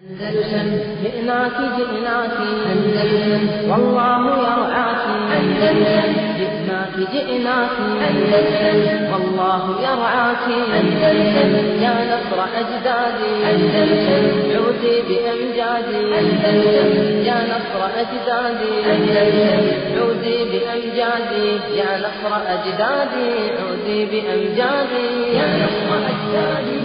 أندلسن جئناك جئناك أندلسن والله يرعاك أندلسن جئناك جئناك أندلسن والله يرعاك أندلسن يا نصر أجدادي أندلسن عودي بأمجادي أندلسن يا نصر أجدادي أندلسن عودي بأمجادي يا نصر أجدادي عودي بأمجادي يا نصر أجدادي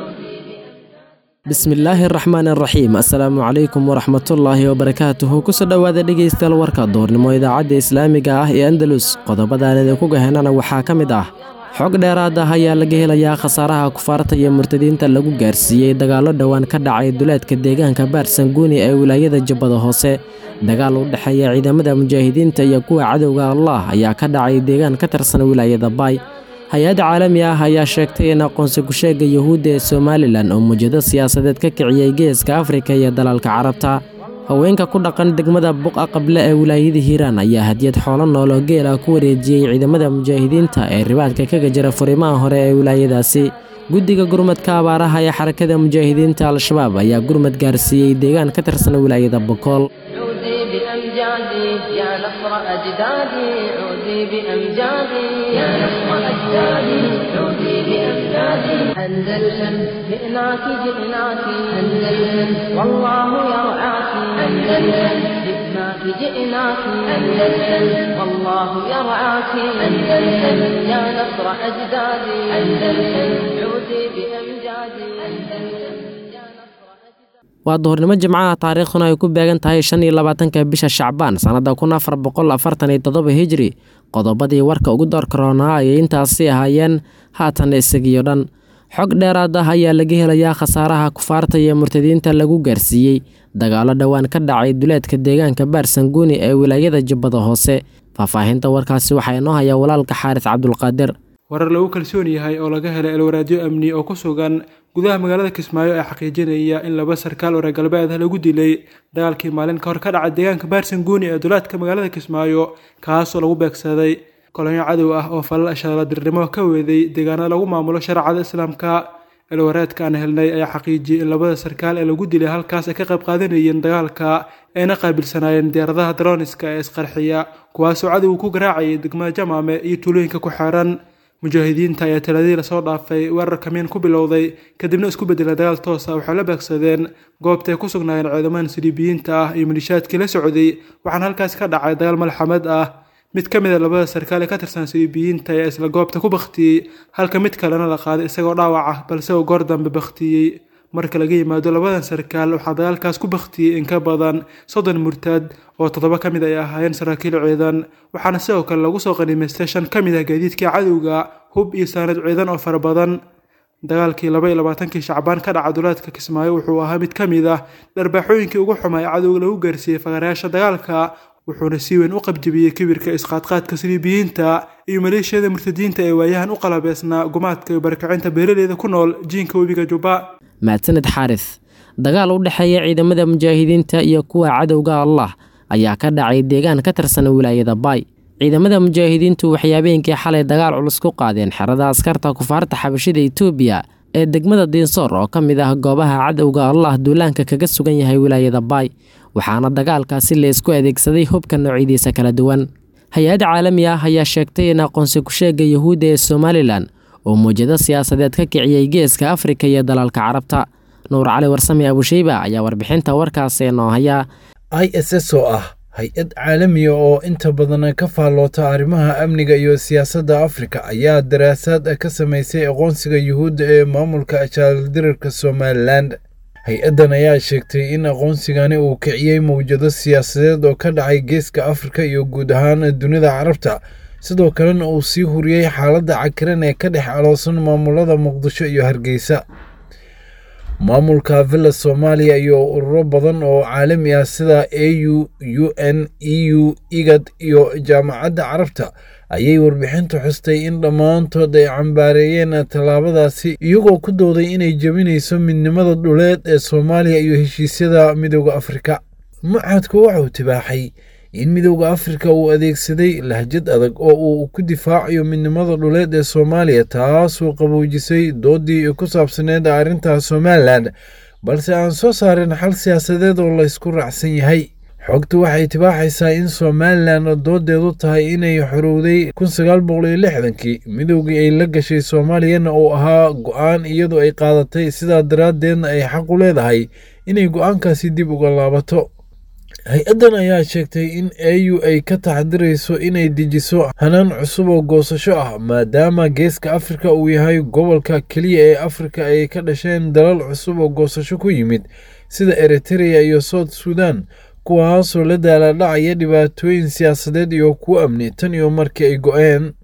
bismillaahi araxmaan araxiim assalaamu calaykum waraxmatullaahi wabarakaatuhu kusoo dhowaada dhegaystayaal warka doornimo idaacadda islaamiga ah ee andalus qodobadaan idinku gahenana waxaa ka mid ah xog dheeraad ah ayaa laga helayaa khasaaraha kufaarta iyo murtadiinta lagu gaarsiiyey dagaallo dhowaan ka dhacay duleedka deegaanka baarsanguuni ee wilaayada jubbada hoose dagaal u dhexeeya ciidamada mujaahidiinta iyo kuwa cadowga allah ayaa ka dhacay deegaan ka tirsan wilaayada baay hay-adda caalami ah ayaa sheegtay in aqoonsi ku-sheega yuhuudda ee somalilan oo mujado siyaasadeed ka kiciyey geeska afrika iyo dalalka carabta haweenka ku dhaqan degmada buqa qable ee wilaayada hiiraan ayaa hadiyad xoolo nool oo geela ku wareejiyey ciidamada mujaahidiinta ee ribaadka kaga jira furimaha hore ee wilaayadaasi guddiga gurmadka abaaraha ee xarakada mujaahidiinta al-shabaab ayaa gurmad gaarsiiyey deegaan ka tirsan wilaayada bokool بأمجادي يا نصر أجدادي عودي بأمجادي يا نصر أجدادي عودي بأمجادي أندلسن جئناك جئناك أندلسن والله يرعاك أندلسن جئناك جئناك أندلسن والله يرعاك أندلسن يا نصر أجدادي أندلسن عودي بأمجادي أندلسن waa duhurnimo jimcaha taariikhduna ay ku beegan tahay shan iyo labaatanka bisha shacbaan sannadda kun afar boqol afartan iyo toddoba hijri qodobadii warka ugu doorka roonaa ayay intaasi ahaayeen haatan isagiyo dhan xog dheeraad ah ayaa laga helayaa khasaaraha kufaarta iyo murtadiinta lagu gaarsiiyey dagaallo dhowaan ka dhacay duleedka deegaanka baarsanguuni ee wilaayada jubbada hoose faahfaahinta warkaasi waxaa inoo hayaa walaalka xaaris cabdulqaadir warar lagu kalsoon yahay oo laga helay elwaraadyo amni oo ku sugan gudaha magaalada kismaayo ee xaqiijinaya in laba sarkaal oo reer galbeed ah lagu dilay dagaalkii maalin ka hor ka dhacay deegaanka baarsanguuni ee dulaadka magaalada kismaayo kaasoo lagu beegsaday kolonyo cadow ah oo falal ashaladirnimo ka weeday deegaanada lagu maamulo shareecada islaamka elwaraadka aan helnay ayaa xaqiijiyey in labada sarkaal ee lagu dilay halkaas ay ka qayb qaadanayeen dagaalka ayna qaabilsanaayeen diyaaradaha daroniska ee isqarxiya kuwaasoo cadowga ku garaacayay degmada jamaame iyo tuulooyinka ku xeeran mujaahidiinta ayaa taladii lasoo dhaafay weerar kamiin ku bilowday kadibna isku bedelay dagaal toosa waxay la beegsadeen goobtaay ku sugnaayeen ciidamada siliibiyiinta ah iyo malishaadkii la socday waxaana halkaas ka dhacay dagaal malxamad ah mid ka mid a labada sarkaal ee ka tirsan siliibiyiinta ayaa isla goobta ku bakhtiyey halka mid kalena la qaaday isagoo dhaawac ah balse uu goor dambe bakhtiyey marka laga yimaado labadan sarkaal waxaa dagaalkaas ku bakhtiyey in ka badan soddon murtaad oo toddoba ka mid ay ahaayeen saraakiil ciidan waxaana sidoo kale lagu soo qanimaystay shan ka mid ah gaadiidkii cadowga hub iyo saanad ciidan oo fara badan dagaalkii laba iyo labaatankii shacbaan ka dhaca dulaadka kismaayo wuxuu ahaa mid ka mid ah dharbaaxooyinkii ugu xumaa ee cadowga lagu gaarsiiyey fagarayaasha dagaalka wuxuuna si weyn u qabjabiyey kibirka isqaadqaadka siliibiyiinta iyo maleeshiyada murtadiinta ee waayahan u qalabeysnaa gumaadka iyo barakacinta beeraleyda ku nool jiinka webiga jubba mahadsaned xaaris dagaal u dhexeeya ciidamada mujaahidiinta iyo kuwa cadowga allah ayaa ka dhacay deegaan ka tirsan wilaayada baay ciidamada mujaahidiintu waxay habeenkii xalay dagaal culus ku qaadeen xerada askarta kufaarta xabashida etoobiya ee degmada diinsoor oo ka mid ah goobaha cadowga allah duulaanka kaga sugan yahay wilaayada baay waxaana dagaalkaasi laysku adeegsaday hubka noocyadiisa kala duwan hay-ad caalami ah ayaa sheegtay in aqoonsi ku-sheega yuhuudda ee somalilan oo muujado siyaasadeed ka kiciyey geeska afrika iyo dalalka carabta nuur cali warsame abusheyba ayaa warbixinta warkaasi noo haya i s s oo ah hay-ad caalamiya oo inta badan ka faalloota arrimaha amniga iyo siyaasadda afrika ayaa daraasaad ka samaysay aqoonsiga yuhuudda ee maamulka jaaldirirka somalilan hay-addan ayaa sheegtay in aqoonsigani uu kiciyey mawjado siyaasadeed oo ka dhacay geeska afrika iyo guud ahaan dunida carabta sidoo kalena uu sii huriyey xaaladda cakiran ee ka dhex aloosan maamulada muqdisho iyo hargeysa maamulka villa soomaaliya iyo ururo badan oo caalami ah sida a u u n e u igad iyo jaamacadda carabta ayay warbixintu xustay in dhammaantood ay cambaareeyeen tallaabadaasi iyagoo ku dooday inay jebinayso midnimada dhuleed ee soomaaliya iyo heshiisyada midooda afrika mucadku waxauu tibaaxay in midowda afrika uu adeegsaday lahjad adag oo uu ku difaacayo midnimada dhuleed ee soomaaliya taasoo qaboojisay doodii ku saabsaneed arrinta somalilan balse aan soo saarin xal siyaasadeed oo laysku raacsan yahay xogtu waxay tibaaxaysaa in somalilan doodeedu tahay inay xorowday kun sagaal boqol iyo lixdankii midoogii ay la gashay soomaaliyana uu ahaa go-aan iyadoo ay qaadatay sidaa daraaddeedna ay xaq u leedahay inay go-aankaasi dib uga laabato hay-addan ayaa sheegtay in au ay ka taxdirayso inay dejiso hanaan cusub oo goosasho ah maadaama geeska afrika uu yahay gobolka keliya ee afrika ay ka dhasheen dalal cusub oo goosasho ku yimid sida eritrea iyo south sudan kuwaasoo la daaladhacaya dhibaatooyin siyaasadeed iyo kuwo amni tan iyo markii ay go-een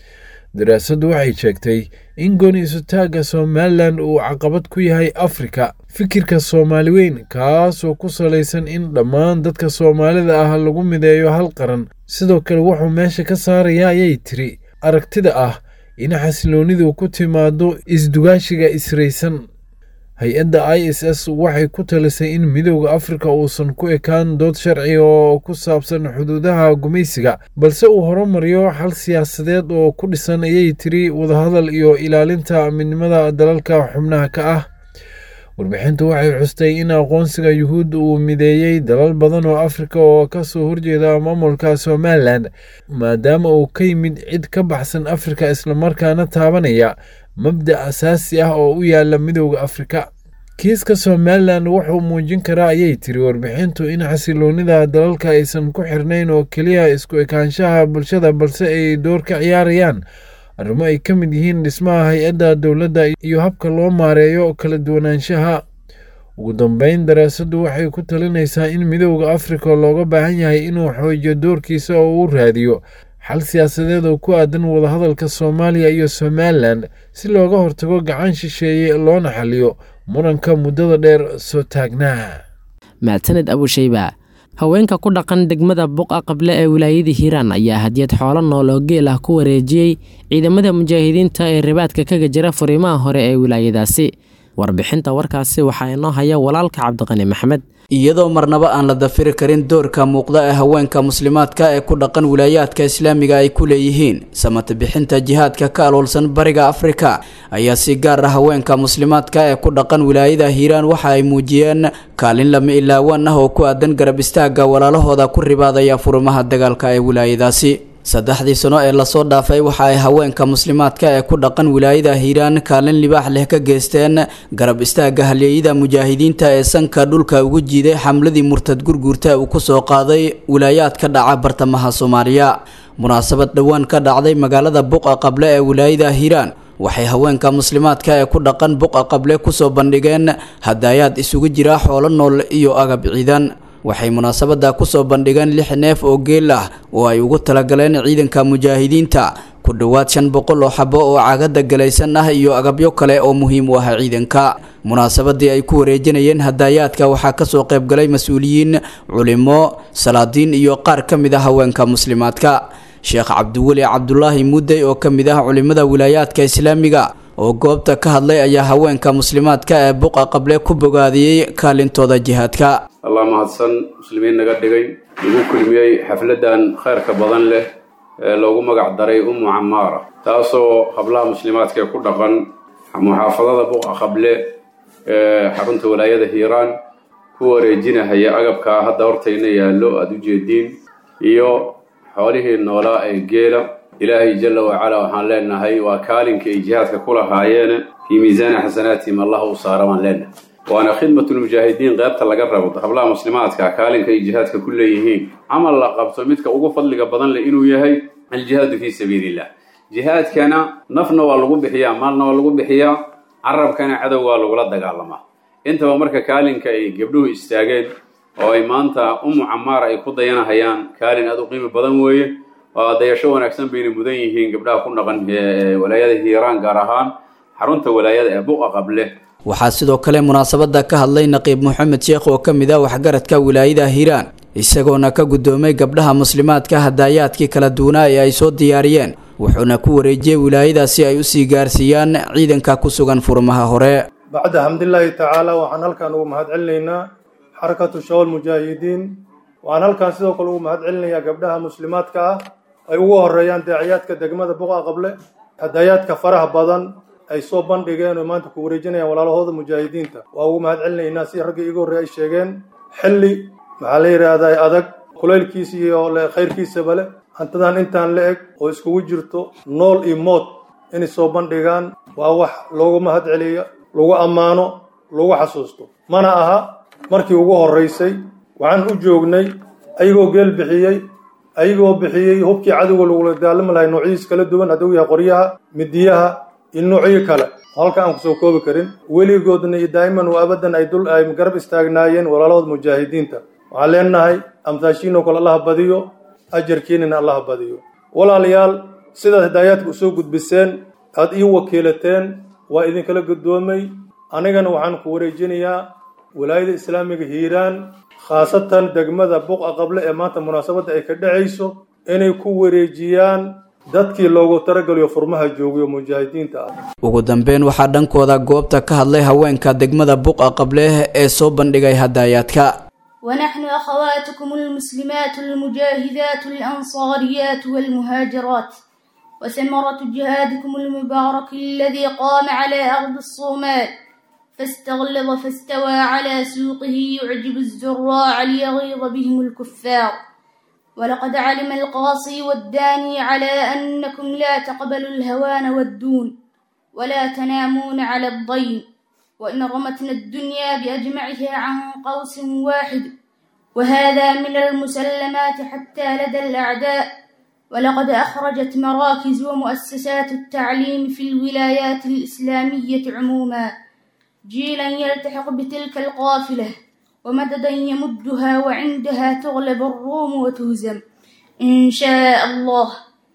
daraasaddu waxay sheegtay in gooni isutaagga somalilan uu caqabad ku yahay afrika fikirka soomaali weyn kaasoo ku salaysan in dhammaan dadka soomaalida ah lagu mideeyo hal qaran sidoo kale wuxuu meesha ka saaraya ayay tiri aragtida ah in xasiloonidu ku timaado isdugaashiga israysan hay-adda i s s waxay ku talisay in midooda afrika uusan ku ekaan dood sharci oo ku saabsan xuduudaha gumaysiga balse uu horumariyo xal siyaasadeed oo ku dhisan ayay tiri wadahadal iyo ilaalinta midnimada dalalka xubnaha ka ah warbixintu waxay xustay in aqoonsiga yuhuud uu mideeyey dalal badan oo afrika oo kasoo horjeeda maamulka somalilan maadaama uu ka yimid cid ka baxsan afrika islamarkaana taabanaya mabda asaasi ah oo u yaala midooda afrika kiiska somalilan wuxuu muujin karaa ayay tiri warbixintu in xasiloonida dalalka aysan ku xirnayn oo keliya isku ekaanshaha bulshada balse ay door ka ciyaarayaan arrimo ay ka mid yihiin dhismaha hay-adda dowladda iyo habka loo maareeyo kala duwanaanshaha ugu dambeyn daraasaddu waxay ku talinaysaa in midooda afrika looga baahan yahay inuu xoojiyo doorkiisa oo uu raadiyo xal siyaasadeed oo ku aadan wadahadalka soomaaliya iyo somalilan si looga hortago gacan shisheeye loona xaliyo muranka muddada dheer soo taagnaa mahadsaned abushayba haweenka ku dhaqan degmada buqa qable ee wilaayada hiiraan ayaa hadiyad xoolo nool oo geel ah ku wareejiyey ciidamada mujaahidiinta ee ribaadka kaga jira furimaha hore ee wilaayadaasi warbixinta warkaasi waxaa inoo haya walaalka cabdiqani maxmed iyadoo marnaba aan la dafiri karin doorka muuqda ee haweenka muslimaadka ee ku dhaqan wilaayaadka islaamiga ay ku leeyihiin samata bixinta jihaadka ka aloolsan bariga afrika ayaa si gaar ah haweenka muslimaadka ee ku dhaqan wilaayada hiiraan waxa ay muujiyeen kaalin lama ilaawaan ah oo ku aadan garab istaaga walaalahooda ku ribaadaya furimaha dagaalka ee wilaayadaasi saddexdii sano ee lasoo dhaafay waxa ay haweenka muslimaadka ee ku dhaqan wilaayada hiiraan kaalin libaax leh ka geysteen garab istaaga halyeeyada mujaahidiinta ee sanka dhulka ugu jiiday xamladii murtad gurguurta uu ku soo qaaday wilaayaad ka dhaca bartamaha soomaaliya munaasabad dhowaan ka dhacday magaalada buqa qable ee wilaayada hiiraan waxay haweenka muslimaadka ee ku dhaqan buqa qable kusoo bandhigeen hadaayaad isugu jira xoolo nool iyo agab ciidan waxay munaasabada kusoo bandhigeen lix neef oo geel ah oo ay ugu talagaleen ciidanka mujaahidiinta ku dhowaad shan boqol oo xabo oo cagada galaysan ah iyo agabyo kale oo muhiim u ah ciidanka munaasabadii ay ku wareejinayeen hadaayaadka waxaa kasoo qaybgalay mas-uuliyiin culimo salaadiin iyo qaar ka mid ah haweenka muslimaadka sheekh cabdiweli cabdulaahi mudey oo ka mid ah culimada wilaayaadka islaamiga oo goobta ka hadlay ayaa haweenka muslimaadka ee buqa qable ku bogaadiyey kaalintooda jihaadka allah mahadsan muslimiin naga dhigay lagu kulmiyey xafladan khayrka badan leh ee loogu magac daray ummu camaara taasoo hablaha muslimaadka ee ku dhaqan muxaafadada buqa qable ee xarunta walaayada hiiraan ku wareejinahaya agabkaa hadda hortayna yaallo aada u jeediin iyo xoolihii noolaa ee geela ilaahay jalla wacalaa waxaan leenahay waa kaalinka ay jihaadka ku lahaayeen fii miisaani xasanaatihim allah u saara baan leenahay waana khidmatulmujaahidiin qeybta laga rabo hablaha muslimaadka kaalinka ay jihaadka ku leeyihiin camal la qabto midka ugu fadliga badan leh inuu yahay aljihaadu fii sabiilillah jihaadkana nafna waa lagu bixiyaa maalna waa lagu bixiyaa carabkana cadow waa lagula dagaalamaa intaba marka kaalinka ay gabdhuhu istaageen oo ay maanta ummu camaara ay ku dayanahayaan kaalin aad u qiimi badan weeye waa dayasho wanaagsan bayna mudan yihiin gabdhaha ku dhaqan walaayada hiiraan gaar ahaan xarunta walaayada ee buqa qable waxaa sidoo kale munaasabada ka hadlay naqiib maxamed sheekh oo ka mid ah waxgaradka wilaayada hiiraan isagoona ka guddoomay gabdhaha muslimaadka hadaayaadkii kala duwanaa ee ay soo diyaariyeen wuxuuna ku wareejiyey wilaayada si ay usii gaarsiiyaan ciidanka ku sugan furmaha hore bacda xamdilaahi tacaala waxaan halkan ugu mahad celinaynaa xarakatu shawal mujaahidiin waxaan halkan sidoo kale ugu mahad celinayaa gabdhaha muslimaadka ah ay ugu horeeyaan daaciyaadka degmada buqa qable hadaayaadka faraha badan ay soo bandhigeen oo maanta ku wareejinayaan walaalahooda mujaahidiinta waa ugu mahad celinaynaa si raggii iga horreey ay sheegeen xilli maxaa la yidhaahdaa adag kulaylkiisa iyo khayrkiisaba leh hantadan intaan la eg oo iskugu jirto nool iyo mood inay soo bandhigaan waa wax loogu mahad celiyo lagu ammaano lagu xasuusto mana aha markii ugu horraysay waxaan u joognay ayagoo geel bixiyey ayagoo bixiyey hubkii cadowga lagula daalami lahay noocyadiis kala duwan hadduu yahay qoryaha midiyaha iyo noocyo kale halka aan kusoo koobi karin weligoodna iyo daa'iman wa abadan ay dul ay garab istaagnaayeen walaalahooda mujaahidiinta waxaan leenahay amtaashiinoo kale allaha badiyo ajarkiinina allaha badiyo walaalayaal sidaad hidaayaadka usoo gudbiseen aad ii wakiilateen waa idinkala guddoomay anigana waxaan ku wareejinayaa walaayada islaamiga hiiraan khaasatan degmada buqa qable ee maanta munaasabadda ay ka dhacayso inay ku wareejiyaan dadkii loogu taragaliyo furmaha joogiyo mujaahidiinta ah ugu dambeyn waxaa dhankooda goobta ka hadlay haweenka degmada buqa qableh ee soo bandhigay hadaayaadka ونحن أخواتكم المسلمات المجاهدات الأنصاريات والمهاجرات وثمرة جهادكم المبارك الذي قام على أرض الصومال فاستغلظ فاستوى على سوقه يعجب الزراع ليغيظ بهم الكفار ولقد علم القاصي والداني على أنكم لا تقبلوا الهوان والدون ولا تنامون على الضيم وإن رمتنا الدنيا بأجمعها عن قوس واحد وهذا من المسلمات حتى لدى الأعداء ولقد أخرجت مراكز ومؤسسات التعليم في الولايات الإسلامية عموما جيلا يلتحق بتلك القافلة ومددا يمدها وعندها تغلب الروم وتهزم إن شاء الله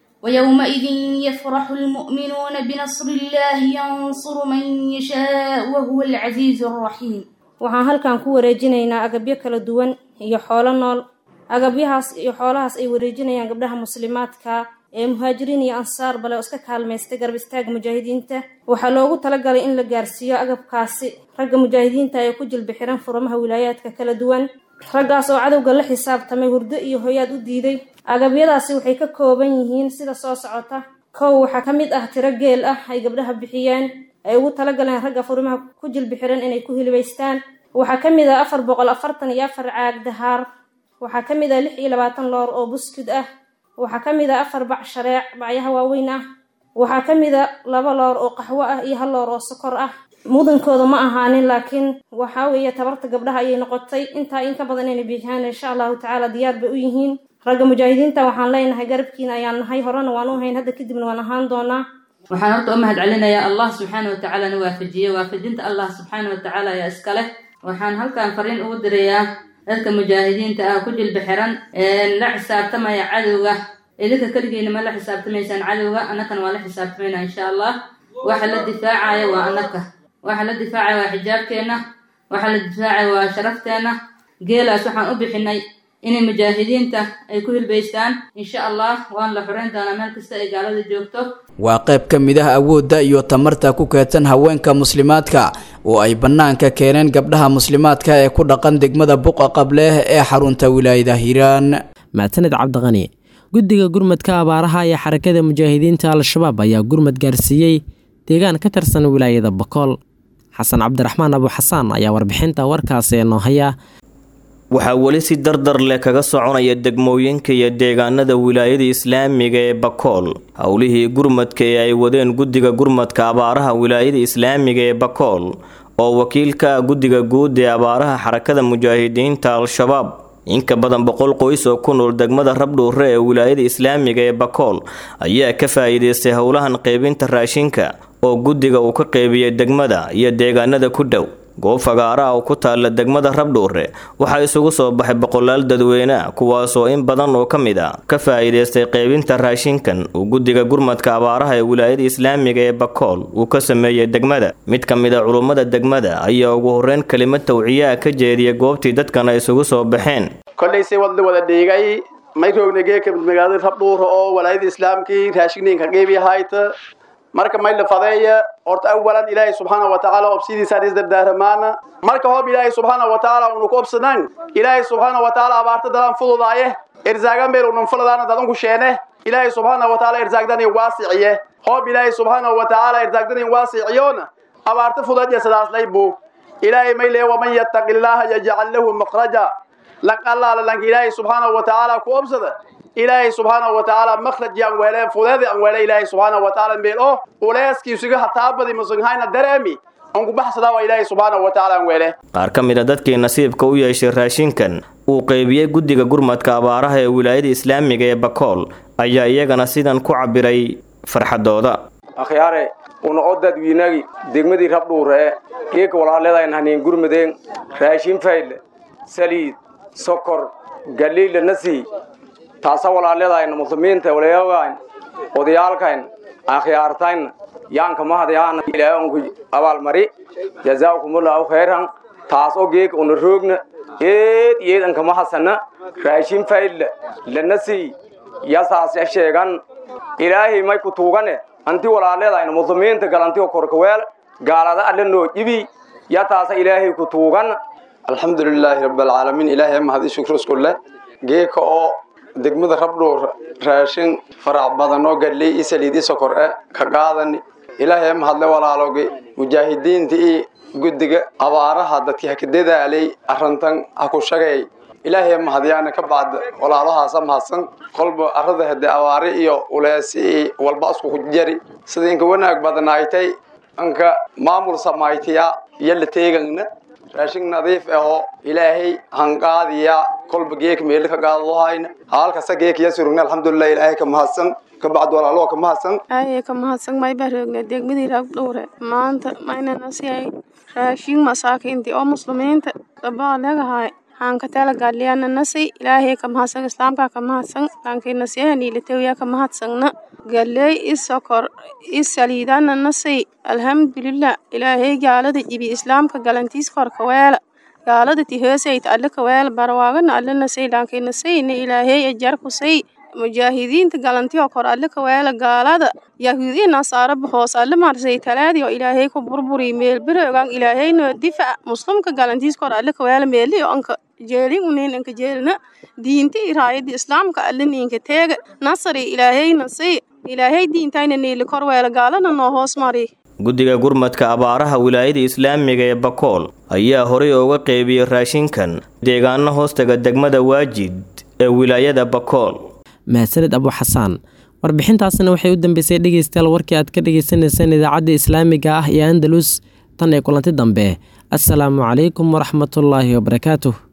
ويومئذ يفرح المؤمنون بنصر الله ينصر من يشاء وهو العزيز الرحيم waxaan halkan ku wareejinaynaa agabyo kala duwan iyo xoolo nool agabyahaas iyo xoolahaas ay wareejinayaan gabdhaha muslimaadka ee muhaajiriin iyo ansaar bale oo iska kaalmaystay garab istaaga mujaahidiinta waxaa loogu talagalay in la gaarsiiyo agabkaasi ragga mujaahidiinta ee ku jilbi xiran furamaha wilaayaadka kala duwan raggaas oo cadowga la xisaabtamay hurdo iyo hoyaad u diiday agabyadaasi waxay ka kooban yihiin sida soo socota kow waxaa ka mid ah tiro geel ah ay gabdhaha bixiyeen ay ugu talagaleen ragga furimaha ku jilbi xiran inay ku hilibaystaan waxaa ka mid ah afar boqol afartan iyo afar caag dahaar waxaa ka mid ah lix iyo labaatan loor oo buskud ah waxaa ka mid ah afar bac shareec bacyaha waaweyn ah waxaa ka mid a laba loor oo qaxwo ah iyo hal loor oo sokor ah mudankooda ma ahaanin laakiin waxaa weeye tabarta gabdhaha ayay noqotay intaa in ka badan inay bixiyaan insha allahu tacaala diyaar bay u yihiin ragga mujaahidiinta waxaan leenahay garabkiina ayaan nahay horena waan u hayn hadda kadibna waan ahaan doonaa waxaan horta u mahad celinayaa allah subxaana watacaala na waafajiyey waafajinta allah subxaana watacaala ayaa iska leh waxaan halkan fariin ugu dirayaa dadka mujaahidiinta ah ku jilba xiran la xisaabtamaya cadowga idinka keligiina ma la xisaabtamaysaan cadowga annakana waa la xisaabtamaynaa insha allah waxa la difaacaya waa annaka waxa la difaacaya waa xijaabkeenna waxa la difaacaya waa sharafteenna geelaas waxaan u bixinay inay mujaahidiinta ay ku hilbaystaan insha allah waan la xoreyn doonaa meel kasta ay gaalada joogto waa qayb ka mid ah awoodda iyo tamarta ku keedsan haweenka muslimaadka oo ay bannaanka keeneen gabdhaha muslimaadka ee ku dhaqan degmada buqa qableh ee xarunta wilaayada hiiraan maasaned cabdiqani guddiga gurmadka abaaraha ee xarakada mujaahidiinta al-shabaab ayaa gurmad gaarsiiyey deegaan ka tirsan wilaayada bakool xasan cabdiraxmaan abu xasaan ayaa warbixinta warkaasi noo haya waxaa weli si dardar leh kaga soconaya degmooyinka iyo deegaanada wilaayada islaamiga ee bakool howlihii gurmadka ee ay wadeen guddiga gurmadka abaaraha wilaayada islaamiga ee bakool oo wakiilka ah guddiga guud ee abaaraha xarakada mujaahidiinta al-shabaab inka badan boqol qoys oo ku nool degmada rabdhuure ee wilaayada islaamiga ee bakool ayaa ka faa'iidaystay howlahan qaybinta raashinka oo guddiga uu ka qeybiyey degmada iyo deegaanada ku dhow goob fagaaraha oo ku taalla degmada rabdhuure waxaa isugu soo baxay boqolaal dadweyne ah kuwaasoo in badan oo ka mid a ka faa'iidaystay qaybinta raashinkan uu guddiga gurmadka abaaraha ee wilaayada islaamiga ee bakool uu ka sameeyey degmada mid ka mid a culummada degmada ayaa ugu horreyn kelimad tawciyaha ka jeediyay goobtii dadkan ay isugu soo baxeen kollayse wadla wada dhiigay mayroogna geeka magaalada rabdhuure oo walaayada islaamkii raashinninka qeybiyahaayta marka mayla fadeeya horta awalan ilaahay subxaana wa tacaala obsidiisaan isdardaaramaana marka hoob ilaahay subxaana wa tacaala unu ku obsadaan ilaahay subxaana wa tacaala abaarta dadan fududaaye irsaagan meel unan fuladaana dadanku sheene ilaahay subxaana wa tacaala irsaagdan waasiciye hoob ilaahay subxaanahu wa tacaala irtaagdanin waasiciyoona abaarta fudaja sidaas laybu ilaahay may lee waman yattaqi illaaha yajcal lahu makhraja lan allaala lanka ilaahay subxaanahu wa tacaala ku obsada ilaahay subxaanahu wa tacaala makhraj yaan weele fudeedi aan weele ilaahay subxaanahu wa tacaala meel oo uleeskiisuga hataabadi musanghayna dareemi aan ku baxsadaa waa ilaahay subxaanahu wa tacaala aan weele qaar ka mid a dadkii nasiibka u yeeshay raashinkan uu qeybiyey guddiga gurmadka abaaraha ee wilaayada islaamiga ee bakool ayaa iyagana sidan ku cabiray farxadooda akhyaare una o dadwiinagi degmadii rabdhuure ee geeka walaaleedayn haniin gurmadeen raashin fayle saliid sokor galiila nasii taasa walaaleedayn muslimiinta walayogayn odayaalkayn akhyaartayn yaanka mahadyaana ilaahanku abaalmari jazaakumullahu khayran taas oo geeka una roogna eed eed anka mahasana raashin fayle lanasii yasaas sheegan ilaahay may ku tuugane anti walaaleedayna muslimiinta galanti oo korkaweel gaalada alle noo ibi yataasa ilaahay ku tuugan alxamdulilaahi rabbilcaalamiin ilaahay mahad i shukru isku leh geeka oo degmada rabdhuur raashin farac badan oo gadley i saliid i sokor e ka qaadani ilaahay mahadle walaaloogi mujaahidiinta i guddiga abaaraha dadkii haka dadaalay arrintan ha ku shagay ilaahay mahadyaana ka bacda walaalahaasa mahadsan kolba arada hade abaari iyo uleesi i walba isku jari sida inka wanaag badnaaytay anka maamul samaytiya iyo la teegangna raashin nadiif ahoo ilaahay hanqaadiya kolba geek meel ka qaadlohayna halkasa geek ya surugna alxamdulilah ilaahay ka mahadsan ka bacd walaaloo ka mahadsan aye ka mahadsan may baa roogna degmadii rabdhuure maanta maynana si ay raashin masaakiintii oo muslimiinta dabaa legahay aan ka talagaaliyana nasi ilaahay ka mahadsan islaamka ka mahadsan laakiin nasiyahanilatawiya ka mahadsanna galey i sokor i saliidana nasi alxamdulilah ilaahay gaalada jibi islaamka galantiis korka weela gaalada ti hoosayta alle ka weela barwaagana alle nasay laakiin nasayna ilaahay ajar kusay mujaahidiinta galantiyo kor alle ka weela gaalada yahuudiya nasaaro hoos alle marsay talaadii oo ilaahay ku burburi meel beroogan ilaahayno difac muslimka galantiis kor alle ka weela meeli anka jeelin unin anka jeelina diinta iraayada islaamka alle ninka teega nasari ilaahay nasay ilaahay diintayna niili kor weela gaalana noo hoos mari guddiga gurmadka abaaraha wilaayada islaamiga ee bakool ayaa horey uga qeybiyey raashinkan deegaano hoostaga degmada waajid ee wilaayada bakool mahadsaned abu xasaan warbixintaasna waxay u dambeysay dhegeystayaal warkii aad ka dhegeysaneyseen idaacadda islaamiga ah iyo andalus tan ee kulanti dambe assalaamu calaykum waraxmatullaahi wabarakaatuh